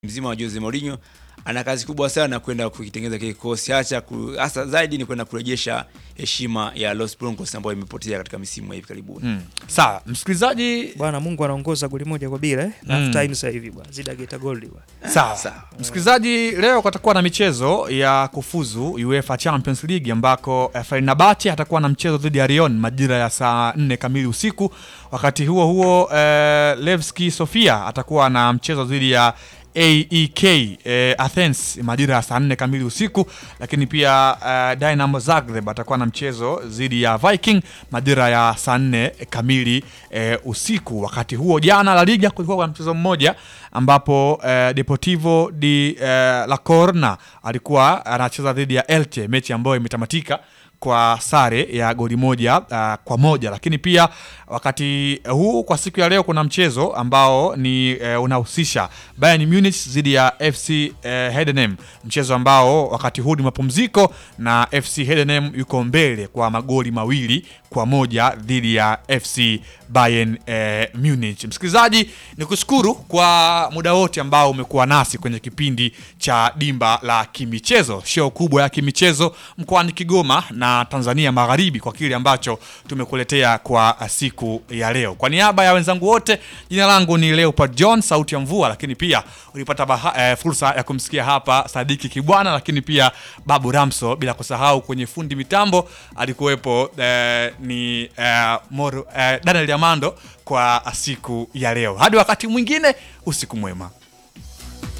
mzima wa Jose Mourinho ana kazi kubwa sana kwenda kukitengeneza kile kikosi, hasa hasa zaidi ni kwenda kurejesha heshima ya Los Blancos ambayo imepotea katika misimu ya hivi karibuni. Mm. Sawa, msikilizaji, Bwana Mungu anaongoza goli moja kwa bila eh. Mm. Half time sasa hivi bwana. Zida geta goal bwana. sawa. Sawa. Msikilizaji, leo kutakuwa na michezo ya kufuzu UEFA Champions League ambako eh, Fenerbahce atakuwa na mchezo dhidi ya Lyon majira ya saa 4 kamili usiku. Wakati huo huo eh, Levski Sofia atakuwa na mchezo dhidi ya AEK eh, Athens majira ya saa 4 kamili usiku, lakini pia eh, Dynamo Zagreb atakuwa na mchezo dhidi ya Viking majira ya saa 4 kamili eh, usiku. Wakati huo jana La Liga kulikuwa kuna mchezo mmoja ambapo eh, Deportivo di eh, La Corna alikuwa anacheza dhidi ya Elche, mechi ambayo imetamatika kwa sare ya goli moja uh, kwa moja. Lakini pia wakati huu kwa siku ya leo kuna mchezo ambao ni uh, unahusisha Bayern Munich dhidi ya FC uh, Heidenheim, mchezo ambao wakati huu ni mapumziko na FC Heidenheim yuko mbele kwa magoli mawili kwa moja dhidi ya FC Bayern uh, Munich. Msikilizaji, ni kushukuru kwa muda wote ambao umekuwa nasi kwenye kipindi cha Dimba la Kimichezo, show kubwa ya kimichezo mkoani Kigoma na Tanzania Magharibi, kwa kile ambacho tumekuletea kwa siku ya leo. Kwa niaba ya wenzangu wote, jina langu ni Leopard John, sauti ya mvua, lakini pia ulipata baha, eh, fursa ya kumsikia hapa Sadiki Kibwana, lakini pia Babu Ramso, bila kusahau kwenye fundi mitambo alikuwepo eh, ni eh, Moro, eh, Daniel Yamando kwa siku ya leo. Hadi wakati mwingine, usiku mwema.